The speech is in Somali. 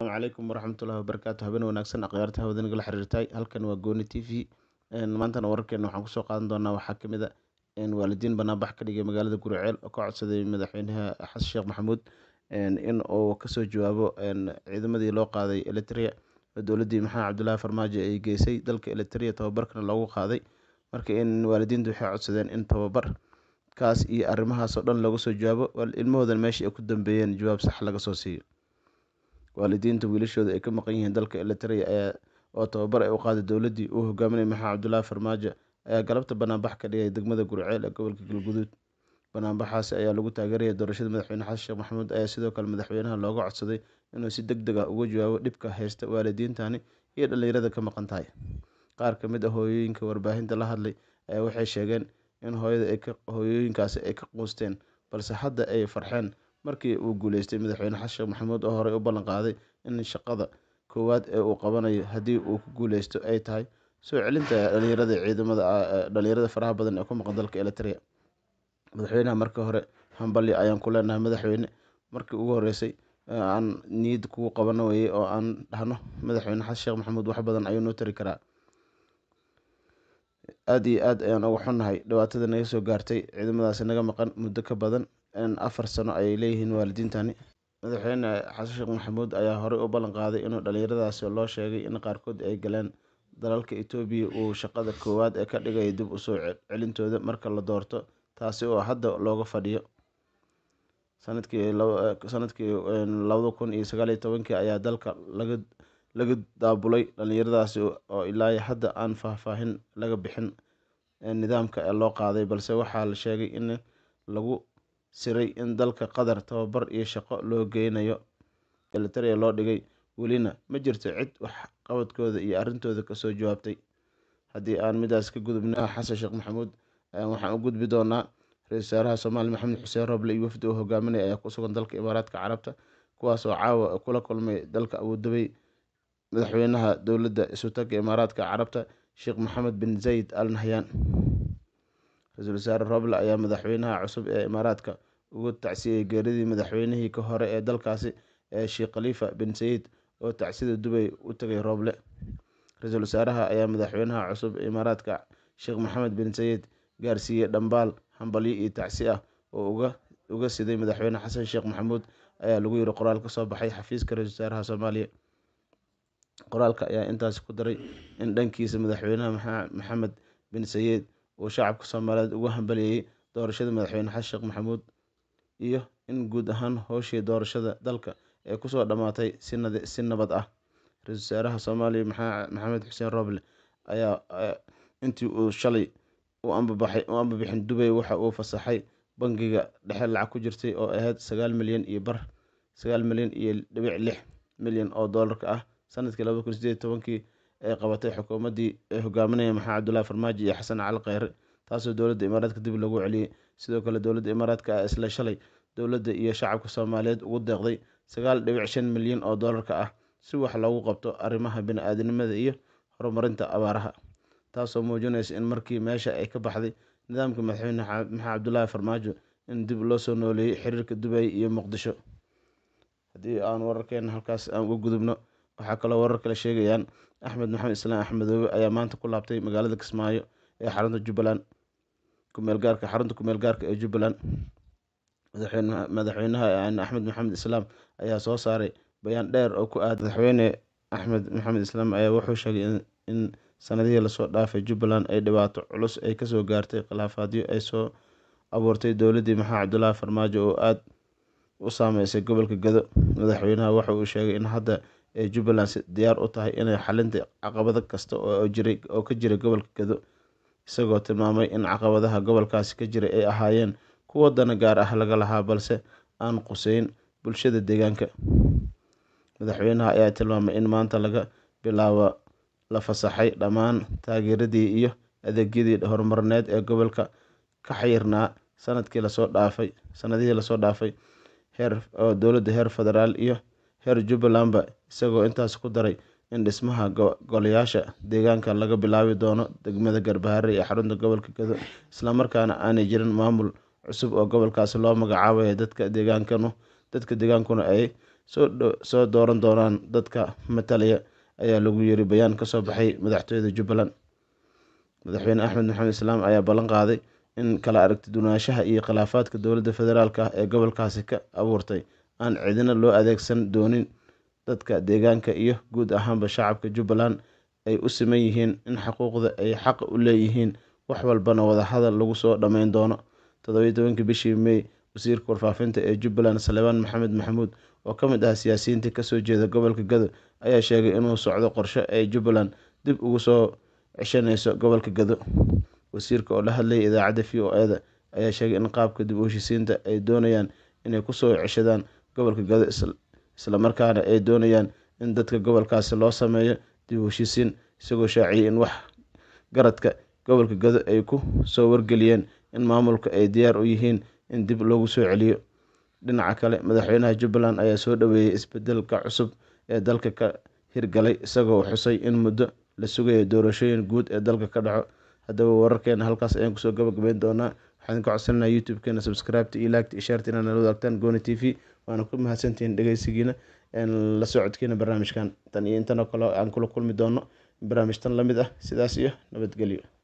asalaamu calaykum waraxmatullahi wabarakaatu habeen wanaagsan akhyaarta hawada nagala xiriirtay halkan waa gooni t v maantana wararkeena waxaan kusoo qaadan doonaa waxaa kamid a waalidiin banaanbax ka dhigay magaalada guriceel oo ka codsaday madaxweynaha xasan sheekh maxamuud in uu kasoo jawaabo ciidamadii loo qaaday eritrea oo dowladii maxamed cabdilaahi farmaajo ay geysay dalka eritrea tababarkana loogu qaaday marka in waalidiintu waxay codsadeen in tababar kaas iyo arrimahaasoo dhan looga soo jawaabo ilmahoodan meesha ay ku dambeeyeen jawaab sax laga soo siiyo waalidiinta wiilashooda ay ka maqan yihiin dalka eritrea ayaa oo tababar ay u qaaday dowladii uu hogaaminayay maxamed cabdilaahi farmaajo ayaa galabta banaanbax ka dhigay degmada guriceel ee gobolka galguduud banaanbaxaasi ayaa lagu taageeraya doorashada madaxweyne xasan sheekh maxamuud ayaa sidoo kale madaxweynaha looga codsaday inuu si deg deg ah uga jawaabo dhibka haysta waalidiintani iyo dhallinyarada ka maqan tahay qaar ka mid ah hooyooyinka warbaahinta la hadlay ayaa waxay sheegeen in hooyada ay ka hooyooyinkaasi ay ka quusteen balse hadda ay farxeen markii uu guuleystay madaxweyne xasan sheekh maxamuud oo horey u ballan qaaday in shaqada koowaad ee uu qabanayo haddii uu ku guuleysto ay tahay soo celinta dhalinyarada ciidamada dhalinyarada faraha badan ee ku maqan dalka eritrea madaxweynaha marka hore hambalyo ayaan ku leenahay madaxweyne markii ugu horeysay aan niyad kugu qabano weye oo aan dhahno madaxweyne xasan sheekh maxamuud wax badan ayuu noo tari karaa aada iyo aad ayaan uga xunnahay dhibaatada naga soo gaartay ciidamadaasi naga maqan muddo ka badan afar sano ayay leeyihiin waalidiintani madaxweyne xasan sheekh maxamuud ayaa horey u ballan qaaday inuu dhalinyaradaasi loo sheegay in qaarkood ay galeen dalalka etoobiya uu shaqada koowaad ee ka dhigaya dib usoo celintooda marka la doorto taasi oo hadda looga fadhiyo sanadkii sanadkii labada kun iyo sagaal iyo tobankii ayaa dalka laga laga daabulay dhalinyaradaasi oo ilaa hadda aan faahfaahin laga bixin nidaamka ee loo qaaday balse waxaa la sheegay in lagu siray in dalka qatar tababar iyo shaqo loo geynayo eritrea loo dhigay welina ma jirto cid wax qabadkooda iyo arrintooda kasoo jawaabtay haddii aan midaas ka gudubna xasan sheekh maxamuud waxaan u gudbi doonaa ra-isul wasaaraha soomaaliya maxamed xuseen roble iyo wafdi uu hogaaminaya ayaa ku sugan dalka imaaraadka carabta kuwaas oo caawa kula kulmay dalka abuudabey madaxweynaha dowladda isutaga imaaraadka carabta sheekh maxamed bin zayid al nahyan ra-iisul wasaare roble ayaa madaxweynaha cusub ee imaaraadka ugu tacsiyey geeridii madaxweynihii ka hore ee dalkaasi ee sheekh khaliifa bin sayid oo tacsida dubay u tagay roble ra-iisul wasaaraha ayaa madaxweynaha cusub ee imaaraadka sheekh maxamed bin sayid gaarsiiyey dhambaal hambalyo iyo tacsi ah oo uga uga siday madaxweyne xasan sheekh maxamuud ayaa lagu yiri qoraal kasoo baxay xafiiska ra-isul wasaaraha soomaaliya qoraalka ayaa intaasi ku daray in dhankiisa madaxweynaha maxamed bin sayid uu shacabka soomaaliyeed ugu hambalyeeyey doorashada madaxweyne xasan sheekh maxamuud iyo in guud ahaan howshii doorashada dalka ee kusoo dhammaatay si nabad ah ra-isul wasaaraha soomaaliya maxamed xuseen roble ayaa intii uu shalay u ambabaxay u ambabixin dubay waxa uu fasaxay bangiga dhexe lacag ku jirtay oo ahayd sagaal milyan iyo bar sagaal milyan iyo dhibic lix milyan oo doolarka ah sanadkii labada kun sideed tobankii ay qabatay xukuumaddii ay hogaaminaya maxamed cabdulaahi farmaajo iyo xasan cali kheyre taasoo dowladda imaaraadka dib lagu celiyey sidoo kale dowladda imaaraadka ah isla shalay dowladda iyo shacabka soomaaliyeed ugu deeqday sagaal dhibic shan milyan oo doolarka ah si wax loogu qabto arrimaha bini-aadanimada iyo horumarinta abaaraha taasoo muujinaysa in markii meesha ay ka baxday nidaamka madaxweyne maxamed cabdulaahi farmaajo in dib loo soo nooleeyey xiriirka dubay iyo muqdisho haddii aan wararkeena halkaas aan uga gudubno waxaa kaloo warar kale sheegayaan axmed maxamed islaam axmedoobe ayaa maanta ku laabtay magaalada kismaayo ee xarunta jubbaland kumeelgaarka xarunta kumeel gaarka ee jubbaland madaxweynaha axmed maxamed islaam ayaa soo saaray bayaan dheer oo ku aada madaxweyne axmed maxamed islaam ayaa wuxuu sheegay in sanadihii lasoo dhaafay jubbaland ay dhibaato culus ay kasoo gaartay khilaafaadyo ay soo abuurtay dowladdii maxamed cabdulaahi farmaajo oo aada u saameysay gobolka gado madaxweynaha waxa uu sheegay in hadda ay jubbaland diyaar u tahay inay xalinta caqabado kasta oo jiray oo ka jira gobolka gado isagoo tilmaamay in caqabadaha gobolkaasi ka jiray ay ahaayeen kuwo dana gaar ah laga lahaa balse aan quseyn bulshada deegaanka madaxweynaha ayaa tilmaamay in maanta laga bilaabo la fasaxay dhammaan taageeradii iyo adeegyadii horumarineed ee gobolka ka xayirnaa sanadkii lasoo dhaafay sanadihii lasoo dhaafay heer oo dowladda heer federaal iyo heer jubbalandba isagoo intaas ku daray in dhismaha golayaasha deegaanka laga bilaabi doono degmada garbaharre ee xarunta gobolka gado islamarkaana aanay jirin maamul cusub oo gobolkaasi loo magacaabaya dadka deegaankanu dadka deegaankuna ay soo dooran doonaan dadka matalaya ayaa lagu yiri bayaan kasoo baxay madaxtooyada jubbaland madaxweyne axmed maxamed islaam ayaa ballan qaaday in kala aragti duwanaanshaha iyo khilaafaadka dowladda federaalk ah ee gobolkaasi ka abuurtay aan cidina loo adeegsan doonin dadka deegaanka iyo guud ahaanba shacabka jubbaland ay u siman yihiin in xuquuqda ay xaq u leeyihiin wax walbana wadahadal lagu soo dhammeyn doono toddobiyi tobankii bishii may wasiirka warfaafinta ee jubbaland salebaan maxamed maxamuud oo ka mid ah siyaasiyiintii kasoo jeeda gobolka gado ayaa sheegay inuu socdo qorshe ay jubbaland dib ugu soo ceshaneyso gobolka gado wasiirka oo la hadlayay idaacadda v o e-da ayaa sheegay in qaabka dib u heshisiinta ay doonayaan inay kusoo ceshadaan gobolka gado islamarkaana ay doonayaan in dadka gobolkaasi loo sameeyo dib u heshisiin isagoo shaaciyay in wax garadka gobolka gado ay ku soo wargeliyeen in maamulka ay diyaar u yihiin in dib loogu soo celiyo dhinaca kale madaxweynaha jubbaland ayaa soo dhaweeyey isbedelka cusub ee dalka ka hirgalay isagoo xusay in muddo la sugayo doorashooyin guud ee dalka ka dhaco haddaba wararkeena halkaas ayaan kusoo gabagabeyn doonaa waxaan ka codsanaa youtube-keena subscribeta iyo laagta iyo shaarta inaad nala wadaagtaan gooni t v waana ku mahadsantihiin dhegeysigiina la socodkiina barnaamijkan tan iyo intan oo kale aan kula kulmi doono barnaamij tan lamid ah sidaas iyo nabadgelyo